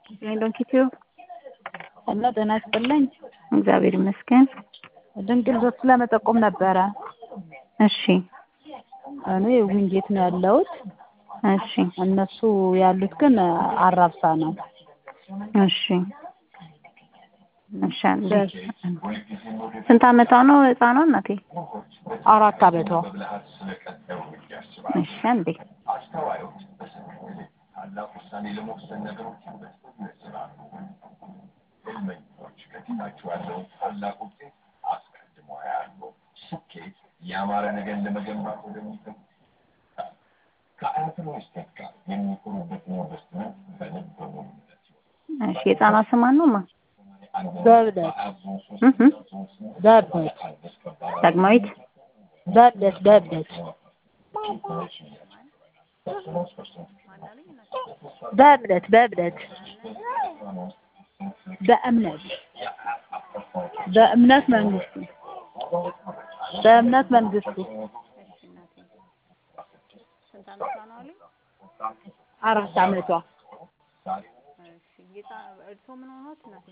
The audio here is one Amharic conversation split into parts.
ዶንኪቲዩ እና ጤና ይስጥልኝ። እግዚአብሔር ይመስገን። ድንቅ ልጆች ለመጠቆም ነበረ። እሺ እኔ ዊንጌት ነው ያለሁት። እሺ እነሱ ያሉት ግን አራብሳ ነው። እሺ እሺ አንዴ ስንት አመቷ ነው ህፃኗ እናቴ? አራት አመቷ። እሺ አንዴ ያማረ ነገር ለመገንባት ወደሚፈልግ ከአያት መስጠት ጋር የሚኮሩበት ኢንቨስትመንት በልብ በሙሉነት እሺ የህፃኗ ስም ማን ነው ማ በእብለት እህ በእብለት ዳግማዊት በእብለት በእብለት በእምነት በእምነት በእምነት በእምነት መንግስቱ በእምነት መንግስቱ ስንት አመቷ ነው አሉኝ? አራት አመቷ እሺ እርስዎ ምን ሆኖት እናቴ?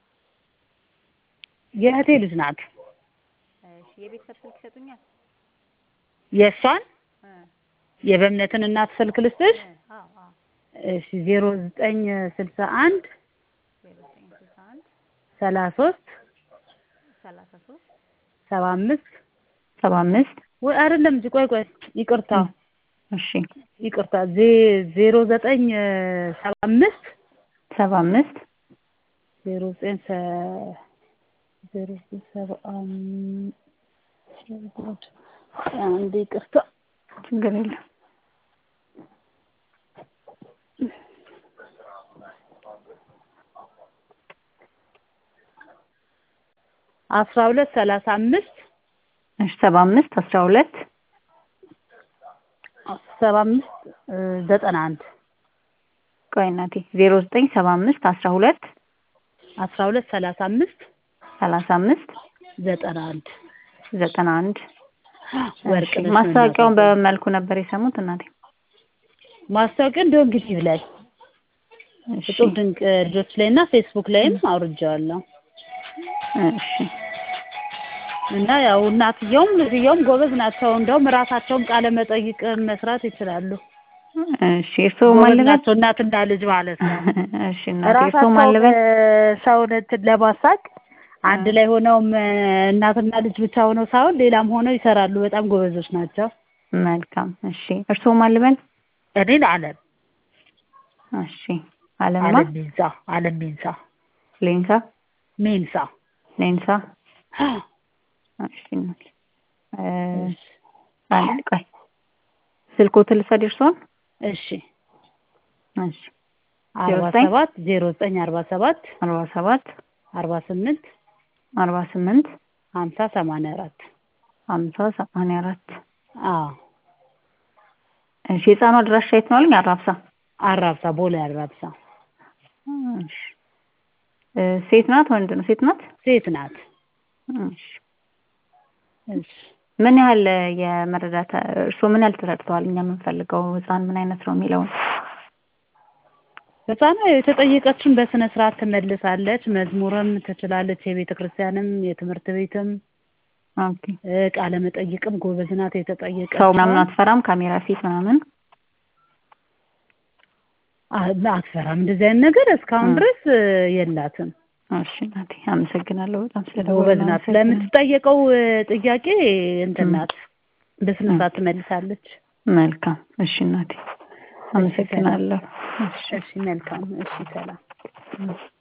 የእህቴ ልጅ ናት። እሺ የቤተሰብ ስልክ ይሰጡኛል? የእሷን እ የበእምነትን እናት ስልክ ልስጥሽ? እ አዎ አዎ እሺ ዜሮ ዘጠኝ ስልሳ አንድ ዜሮ ዘጠኝ ስልሳ አንድ ሰላሳ ሶስት ሰላሳ ሶስት ሰባ አምስት ሰባ አምስት ወይ አይደለም እንጂ ቆይ ቆይ ይቅርታ እሺ ይቅርታ ዜ ዜሮ ዘጠኝ ሰባ አምስት ሰባ አምስት ዜሮ ዘጠኝ ሰ ዜሮ ዘጠኝ ሰባ አምስት አንዴ ይቅርታ ችግር የለም አስራ ሁለት ሰላሳ አምስት እሺ ሰባ አምስት አስራ ሁለት ሰባ አምስት ዘጠና አንድ ቆይ እናቴ ዜሮ ዘጠኝ ሰባ አምስት አስራ ሁለት አስራ ሁለት ሰላሳ አምስት ሰላሳ አምስት ዘጠና አንድ ዘጠና አንድ ወርቅ እሺ ማስታወቂያውን በምን መልኩ ነበር የሰሙት እናቴ? ማስታወቂያ እንደው እንግዲህ ብላይ እሺ እጹብ ድንቅ ልጆች ላይ እና ፌስቡክ ላይም አውርጄዋለሁ እሺ እና ያው እናትየውም ልጅየውም ጎበዝ ናቸው። እንደውም ራሳቸውን ቃለ መጠይቅ መስራት ይችላሉ። እሺ እርስዎ ማን ጎበዝ ልበል? ናቸው እናትና ልጅ ማለት ነው። እሺ እናቴ እርስዎ ማን ራሳቸው ልበል? ሰውን እንትን ለማሳቅ አንድ ላይ ሆነውም እናትና ልጅ ብቻ ሆነው ሳይሆን ሌላም ሆነው ይሰራሉ። በጣም ጎበዞች ናቸው። መልካም እሺ እርስዎ ማን ልበል? እኔን አለም እሺ አለማ አለም ሜንሳ አለም ሜንሳ ሌንሳ ሜንሳ ሌንሳ እሺ እናቴ እ አንድ ቆይ ስልክዎትን ልውሰድ የእርስዎን? እሺ እሺ አርባ ዘጠኝ ሰባት ዜሮ ዘጠኝ አርባ ሰባት አርባ ሰባት አርባ ስምንት አርባ ስምንት ሀምሳ ሰማንያ አራት ሀምሳ ሰማንያ አራት አዎ እሺ የህፃኗ አድራሻ የት ነው አሉኝ? አራብሳ አራብሳ ቦሌ አራብሳ እሺ እ ሴት ናት ወንድ ነው? ሴት ናት? ሴት ናት። እሺ እሺ ምን ያህል የመረዳት እርስዎ ምን ያህል ተረድተዋል? እኛ የምንፈልገው ህፃን ምን አይነት ነው የሚለውን ህፃኗ የተጠየቀችን በስነ ስርዓት ትመልሳለች። መዝሙርም ትችላለች። የቤተ ክርስቲያንም የትምህርት ቤትም ኦኬ እ ቃለ መጠይቅም ጎበዝ ናት። የተጠየቀች ሰው ምናምን አትፈራም? ካሜራ ፊት ምናምን አትፈራም። እንደዚህ አይነት ነገር እስካሁን እ ድረስ እ የላትም። እሺ እናቴ አመሰግናለሁ በጣም ጎበዝ ስለደወሉ ናት። ለምትጠየቀው እ ጥያቄ እንትን እ ናት። በስነ ስርዓት ትመልሳለች። መልካም እሺ እናቴ እሺ ሰላም። አመሰግናለሁ እሺ እሺ መልካም። እሺ ሰላም። እ